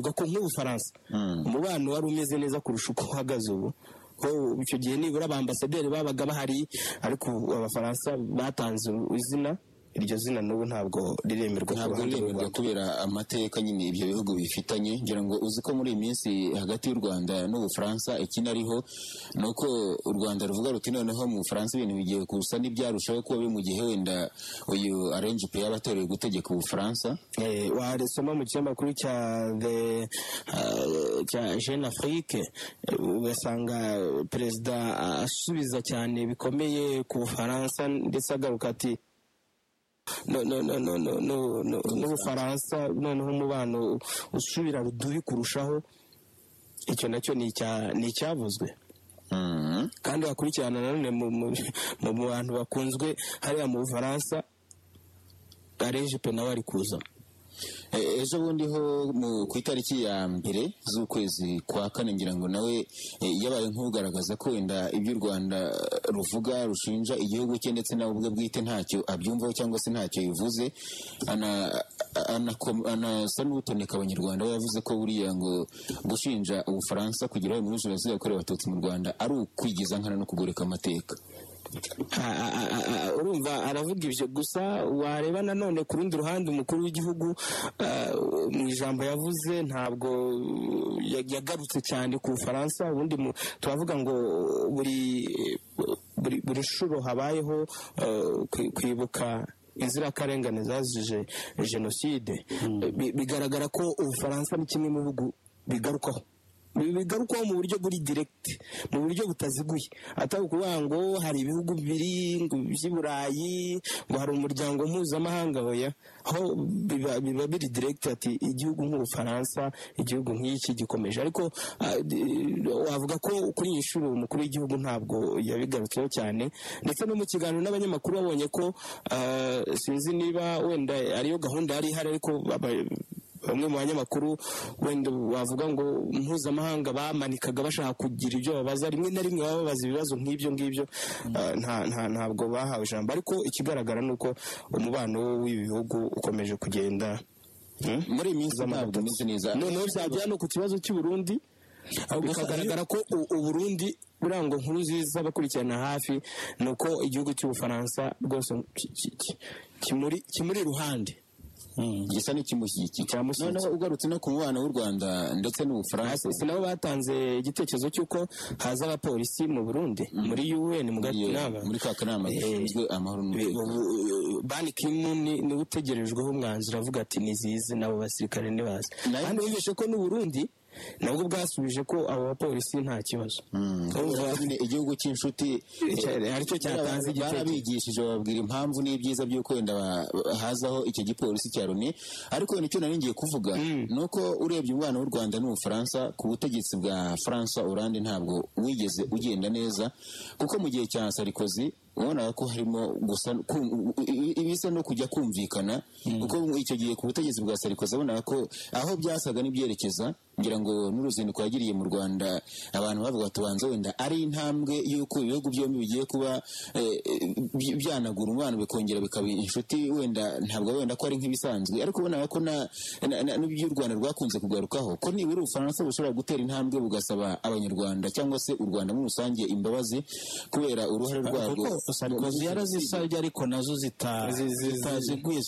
vuga ko nk'ubufaransa umubano wari umeze neza kurusha uko uhagaze ubu icyo gihe nibura abambasaderi babaga bahari ariko ubu abafaransa batanze izina iryo zina n'ubu ntabwo riremerwa ntabwo riremerwa kubera amateka nyine ibyo bihugu bifitanye ngira ngo uzi ko muri iyi minsi hagati y'u rwanda n'ubufaransa ikinariho ni uko u rwanda ruvuga ruti noneho mu bufaransa ibintu bigiye gusa n'ibyarushaho kuba biri mu gihe wenda uyu arenji pe yaba atoreye gutegeka ubufaransa waresoma mu kinyamakuru cya the cya jeune afrique ugasanga perezida asubiza cyane bikomeye ku bufaransa ndetse agaruka ati n'ubufaransa noneho umubano usubira rudubi kurushaho icyo nacyo ni icyavuzwe kandi hakurikirana nanone mu bantu bakunzwe hariya mu bufaransa arejipe nawe ari kuza ejo bundi ho ku itariki ya mbere z'ukwezi kwa kane ngira ngo nawe yabaye nk'ugaragaza ko wenda ibyo u rwanda ruvuga rushinja igihugu cye ndetse nawe ubwe bwite ntacyo abyumvaho cyangwa se ntacyo yivuze anasa n'utoneka abanyarwanda we yavuze ko buriya ngo gushinja ubufaransa kugira uruhare muri jenoside yakorewe abatutsi mu rwanda ari ukwigiza nkana no kugoreka amateka urumva aravuga ibyo gusa wareba nanone ku rundi ruhande umukuru w'igihugu mu ijambo yavuze ntabwo yagarutse cyane ku bufaransa ubundi turavuga ngo buri buri shuro habayeho kwibuka inzirakarengane zazije jenoside bigaragara ko ubufaransa ni kimwe mu bihugu bigarukaho bigarukwaho mu buryo buri diregiti mu buryo butaziguye atari ukuvuga ngo hari ibihugu bibiri by'i burayi ngo hari umuryango mpuzamahanga weya aho biba biri diregiti ati igihugu nk'ubufaransa igihugu nk'iki gikomeje ariko wavuga ko kuri iyi nshuro umukuru w'igihugu ntabwo yabigarutseho cyane ndetse no mu kiganiro n'abanyamakuru babonye ko sinzi niba wenda ariyo gahunda yari ihari ariko bamwe mu banyamakuru wenda bavuga ngo mpuzamahanga bamanikaga bashaka kugira ibyo babaza rimwe na rimwe baba babaza ibibazo nk'ibyo ngibyo ntabwo bahawe ijambo ariko ikigaragara ni uko umubano w'ibi bihugu ukomeje kugenda muri iyi minsi ntabwo umeze neza noneho byagera no ku kibazo cy'i Burundi bikagaragara ko u Burundi burangwa nkuru nziza bakurikirana hafi ni uko igihugu cy'ubufaransa rwose kimuri iruhande gisa n'ikimushyigikiye noneho ugarutse no ku mubano w'u rwanda ndetse n'ubufaransa si nabo batanze igitekerezo cy'uko haza abapolisi mu burundi muri un mu gakanama muri ka kanama gashinzwe amahoro bani kimu niwe utegerejweho umwanzuro avuga ati nizize nabo basirikare ntibaze kandi wumvishe ko n'uburundi nabwo bwasubije ko abo bapolisi nta kibazo igihugu cy'inshuti aricyo cyatanze igitekerezo barabigishije bababwira impamvu n'ibyiza by'uko wenda hazaho icyo gipolisi cya loni ariko nicyo nari ngiye kuvuga ni uko urebye umwana w'u rwanda n'ubufaransa ku butegetsi bwa francois oranje ntabwo wigeze ugenda neza kuko mu gihe cya sarikozi wabonaga ko harimo gusa ibisa no kujya kumvikana kuko icyo gihe ku butegetsi bwa sarikozi wabonaga ko aho byasaga n'ibyerekeza ngira ngo n'uruzinduko yagiriye mu rwanda abantu bavuga bati banza wenda ari intambwe y'uko ibihugu byombi bigiye kuba byanagura umubano bikongera bikaba inshuti wenda ntabwo wenda ko ari nk'ibisanzwe ariko ubonaga ko n'ibyo u rwanda rwakunze kugarukaho ko nibura ubufaransa bushobora gutera intambwe bugasaba abanyarwanda cyangwa se u rwanda muri rusange imbabazi kubera uruhare rwarwo sarikozi yarazisabye ariko nazo zitaziguye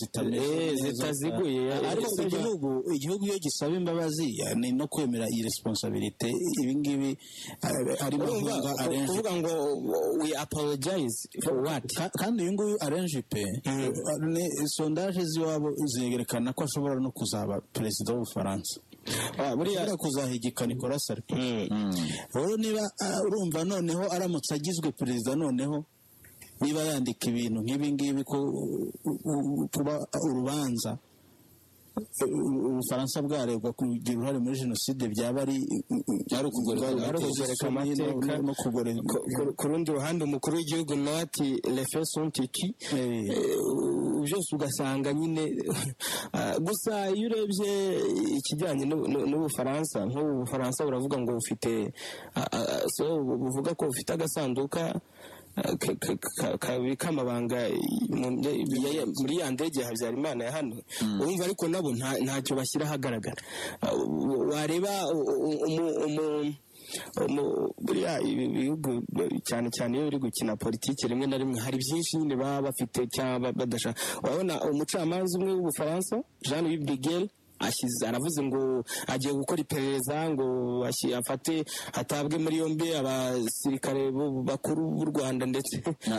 zitaziguye ariko igihugu igihugu iyo gisaba imbabazi ni no kwemera iyi responsabilite ibingibi harimo nkunga kuvuga ngo we apologize for what kandi uyu nguyu arenje pe sondaje z'iwabo zerekana ko ashobora no kuzaba perezida w'ubufaransa buriya kuzahigika nikora sarikozi rero niba urumva noneho aramutse agizwe perezida noneho niba yandika ibintu nk'ibi ngibi ko kuba urubanza ubufaransa bwarebwa kugira uruhare muri jenoside byaba ari ukugoreka amateka ku rundi ruhande umukuru w'igihugu nawe ati refe sontiki byose ugasanga nyine gusa iyo urebye ikijyanye n'ubufaransa nk'ubu bufaransa buravuga ngo bufite buvuga ko bufite agasanduka kabika amabanga muri ya ndege ya habyarimana ya hano urumva ariko nabo ntacyo bashyira ahagaragara wareba buriya ibihugu cyane cyane iyo biri gukina politiki rimwe na rimwe hari byinshi nyine baba bafite cyangwa badashaka urabona umucamanza umwe w'ubufaransa jean louis brigel ashyize aravuze ngo agiye gukora iperereza ngo afate hatabwe muri yombi abasirikare bakuru b'u rwanda ndetse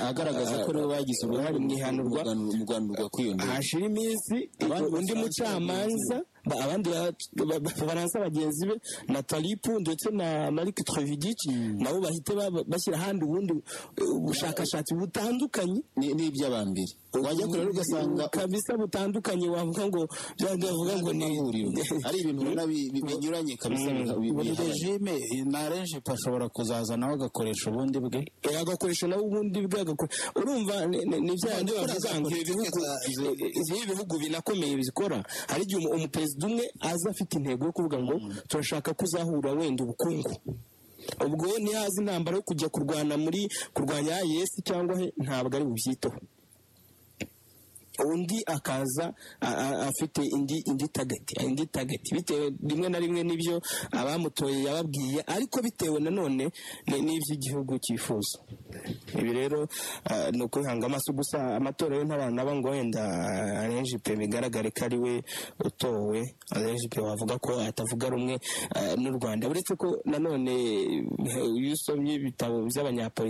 agaragaza ko rero bagize uruhare mu ihanurwa mu rwanda kwiyongera hashira iminsi undi mucamanza abandi bafaransa bagenzi be na talipu ndetse na marike trevidic nabo bahite bashyira ahandi ubundi bushakashatsi butandukanye ni iby'abambere wajya kureba ugasanga kabisa butandukanye wavuga ngo bavuga ngo ni ari ibintu ubona binyuranye kabisa buri regime na rejipe ashobora kuzaza nawe agakoresha ubundi bwe agakoresha nawe ubundi bwe urumva ni bya bindi bavuga ngo ibihugu binakomeye bizikora hari igihe umuperezida perezida umwe aza afite intego yo kuvuga ngo turashaka ko uzahura wenda ubukungu ubwo niyo azi intambara yo kujya kurwana muri kurwanya yesi cyangwa he ntabwo ari bubyiteho undi akaza afite indi indi tagati indi tagati bitewe rimwe na rimwe n'ibyo abamutoye yababwiye ariko bitewe nanone n'iby'igihugu cyifuza ibi rero ni ukwihanga amaso gusa amatora yo ntabana naba ngo wenda arenjipe bigaragare ko ari we utowe arenjipe wavuga ko atavuga rumwe n'u rwanda uretse ko nanone iyo usomye ibitabo by'abanyapolitiki